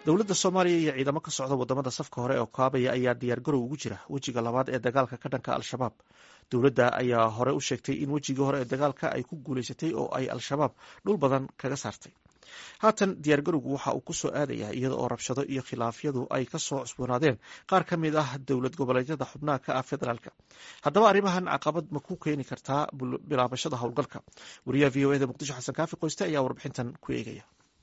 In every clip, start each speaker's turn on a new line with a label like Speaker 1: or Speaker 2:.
Speaker 1: dowladda soomaaliya iyo ciidamo ka socda wadamada safka hore oo kaabaya ayaa diyaargarow ugu jira wejiga labaad ee dagaalka ka dhanka al-shabaab dowladda ayaa hore u sheegtay in wejigii hore ee dagaalka ay ku guuleysatay oo ay al-shabaab dhul badan kaga saartay haatan diyaargarowgu waxa uu kusoo aadayaa iyada oo rabshado iyo khilaafyadu ay kasoo cusboonaadeen qaar ka mid ah dowlad goboleedyada xubnaha ka ah federaalka haddaba arrimahan caqabad ma ku keeni kartaa bilaabashada howlgalka wariyaha v o eda muqdisho xasan kaafi qoyste ayaa warbixintan ku eegaya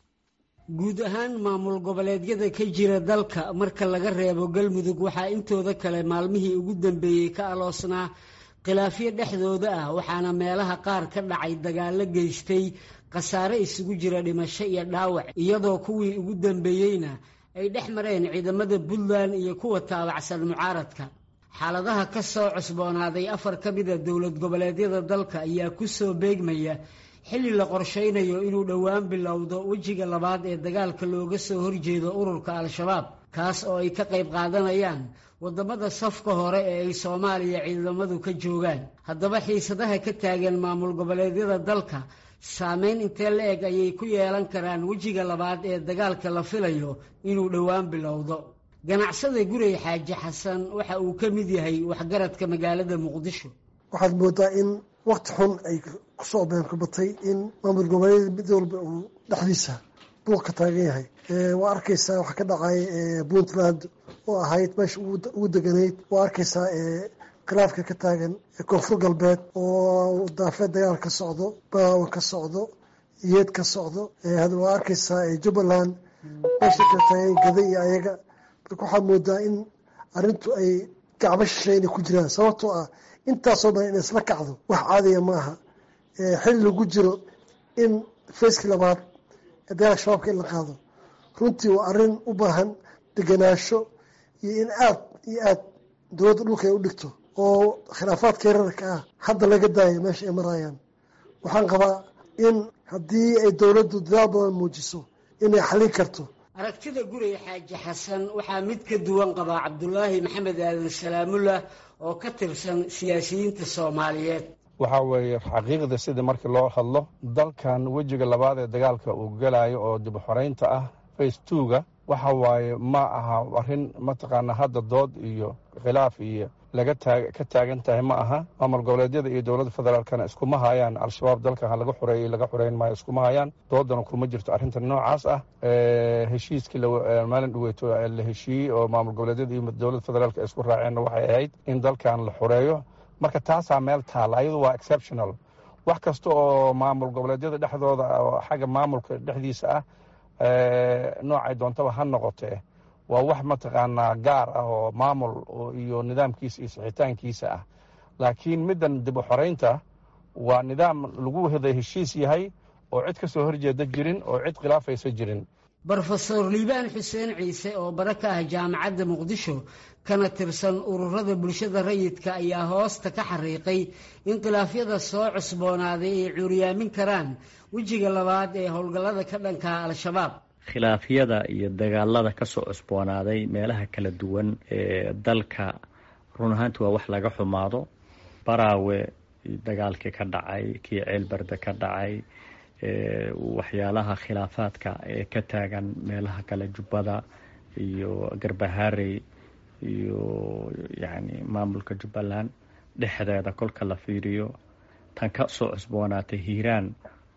Speaker 2: guud ahaan maamul goboleedyada ka jira dalka marka laga reebo galmudug waxaa intooda kale maalmihii ugu dambeeyey ka aloosnaa khilaafyo dhexdooda ah waxaana meelaha qaar ka dhacay dagaallo geystay khasaare isugu jira dhimasho iyo dhaawac iyadoo kuwii ugu dambeeyeyna ay dhex mareen ciidamada puntland iyo kuwa taabacsan mucaaradka xaaladaha ka soo cusboonaaday afar ka mida dowlad goboleedyada dalka ayaa ku soo beegmaya xilli la qorshaynayo inuu dhowaan bilowdo wejiga labaad ee dagaalka looga soo horjeedo ururka al-shabaab kaas oo ay ka qayb qaadanayaan waddamada safka hore ee ay soomaaliya ciidamadu ka joogaan haddaba xiisadaha ka taagan maamul goboleedyada dalka saameyn intee la eg ayay ku yeelan karaan wejiga labaad ee dagaalka la filayo inuu dhowaan bilowdo ganacsada guray xaaji xasan waxa uu ka mid yahay waxgaradka magaalada muqdisho
Speaker 3: waxaad moodaa in wakti xun ay kusoo beenkabatay in maamul goboleed mid walba uu dhexdiisa buuq ka taagan yahay waa arkaysaa waxa ka dhacay puntland oo ahayd meesha ugu deganayd waa arkaysaa khilaafka ka taagan koonfur galbeed oo daafeed dagaal ka socdo baawan ka socdo yeed ka socdo waa arkaysaa jubbaland meesha ka taagan gada iyo ayaga marka waxaad moodaa in arrintu ay gacbo shishay inay ku jiraan sababtoo ah intaasoo dhan in isla kacdo wax caadiya ma aha xilli lagu jiro in fayskii labaad ee dagaalka shabaabka in la qaado runtii waa arrin u baahan deganaansho iyo in aad iyo aad dowladda dhulka ay u dhigto oo khilaafaadka yararka ah hadda laga daayo meesha ay marayaan waxaan qabaa in haddii ay dowladdu dadaal badan muujiso inay xallin karto
Speaker 2: aragtida guray xaaji xasan waxaa mid ka duwan qabaa cabdulaahi maxamed aadan salaamullah oo ka tirsan siyaasiyiinta soomaaliyeed
Speaker 4: waxaa weeye xaqiiqda sida markii loo hadlo dalkan wejiga labaad ee dagaalka uu gelayo oo dib xoreynta ah face twoga waxa waaye ma aha arrin mataqaana hadda dood iyo khilaaf iyo laga taa ka taagan tahay ma aha maamul goboleedyada iyo dowladda federaalkana iskuma hayaan al-shabaab dalka ha laga xoreeyey laga xoreyn maayo iskuma hayaan doodana kuma jirto arrinta noocaas ah heshiiskii maalin dhaweyto la heshiiyey oo maamul goboleedyada iyo dowladda federaalka isku raaceenna waxay ahayd in dalkan la xoreeyo marka taasaa meel taala ayadu waa exceptional wax kasta oo maamul goboleedyada dhexdooda oo xagga maamulka dhexdiisa ah noocay doontaba ha noqotee waa wax mataqaanaa gaar ah oo maamul iyo nidaamkiisa iyo sixitaankiisa ah laakiin middan dib u xoreynta waa nidaam lagu wada heshiis yahay oo cid ka soo horjeeda jirin oo cid khilaafaysa jirin
Speaker 2: brofesor liibaan xuseen ciise oo bara ka ah jaamacadda muqdisho kana tirsan ururada bulshada rayidka ayaa hoosta ka xariiqay in khilaafyada soo cusboonaaday ay cuuriyaamin karaan wejiga labaad ee howlgallada ka dhankaa al-shabaab
Speaker 5: khilaafyada iyo dagaalada kasoo cusboonaaday meelaha kala duwan ee dalka run ahaanti waa wax laga xumaado baraawe dagaalkii ka dhacay kii ceelbarda ka dhacay waxyaalaha khilaafaadka ee ka taagan meelaha kale jubbada iyo garbaharey iyo yacni maamulka jubbaland dhexdeeda kolka la fiiriyo tan ka soo cusboonaatay hiiraan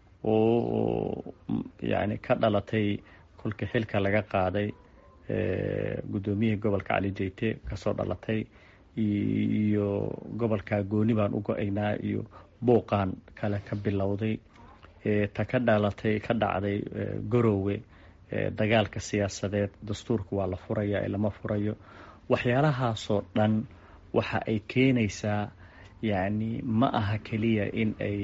Speaker 5: oo yacni ka dhalatay kolkii xilka laga qaaday guddoomiyihii gobolka cali jeyte kasoo dhalatay iyo gobolka gooni baan u go-aynaa iyo buuqaan kale ka bilowday ta ka dhalatay ka dhacday garowe dagaalka siyaasadeed dastuurka waa la furaya lama furayo waxyaalahaasoo dhan waxa ay keenaysaa yacni ma aha keliya in ay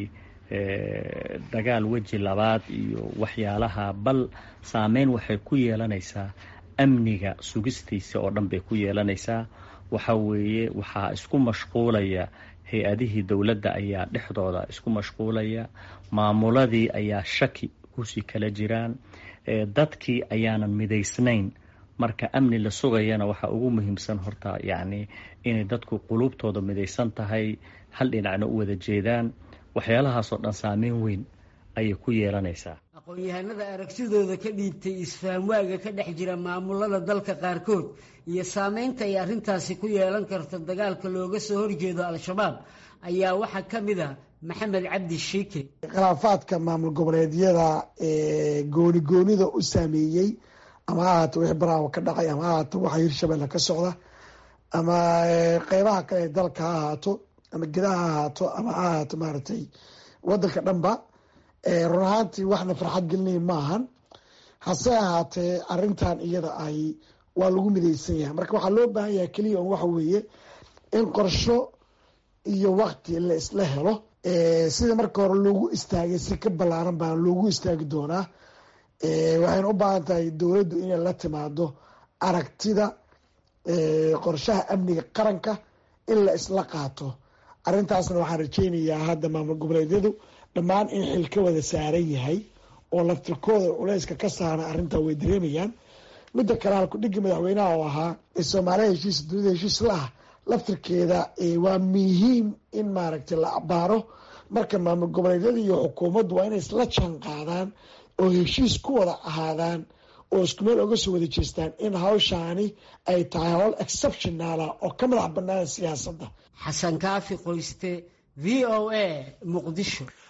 Speaker 5: dagaal weji labaad iyo waxyaalaha bal saameyn waxay ku yeelanaysaa amniga sugistiisa oo dhan bay ku yeelanaysaa waxa weeye waxaa isku mashquulaya hay-adihii dowladda ayaa dhexdooda isku mashquulaya maamuladii ayaa shaki kusii kala jiraan dadkii ayaanan midaysnayn marka amni la sugayana waxaa ugu muhiimsan horta yacni inay dadku quluubtooda midaysan tahay hal dhinacna u wada jeedaan waxyaalahaasoo dhan saameyn weyn ayay ku yeelanaysaa
Speaker 2: aqoon-yahanada aragtidooda ka dhiibtay isfahamwaaga ka dhex jira maamulada dalka qaarkood iyo saameynta ay arrintaasi ku yeelan karto dagaalka looga soo horjeedo al-shabaab ayaa waxaa ka mid a maxamed cabdi shiike
Speaker 6: khilaafaadka maamul goboleedyada ee gooni goonida u saameeyey ama ha ahaato wixii baraawo ka dhacay ama ha ahaato waxa hirshabelle ka socda ama qeybaha kale ee dalka ha ahaato ama gedaha ha ahaato ama ha ahaato maaragtay wadanka dhanba run ahaantii waxna farxad gelinaya ma ahan hase ahaatee arintan iyada ay waa lagu midaysan yahay marka waxaa loo baahan yahay keliya un waxa weeye in qorsho iyo wakti la isla helo sida marka hore loogu istaagay si ka ballaaran baa loogu istaagi doonaa waxayna u baahan tahay dowladdu inay la timaado aragtida qorshaha amniga qaranka in la isla qaato arrintaasna waxaan rajeynayaa hadda maamul goboleedyadu dhammaan in xil ka wada saaran yahay oo laftirkooda culeyska ka saaran arrintaa way dareemayaan midda kale halkudhigii madaxweynaha oo ahaa soomaaliya heshiis dunida heshiis la ah laftirkeeda waa muhiim in maaragtay la abaaro marka maamul goboleedyada iyo xukuumaddu waa inay isla jaan qaadaan oo heshiis ku wada ahaadaan oo isku meel oga soo wada jeestaan in hawshaani ay tahay howl exceptionaala oo ka madax bannaan siyaasadda
Speaker 2: xasan kaafi qoyste v o a muqdisho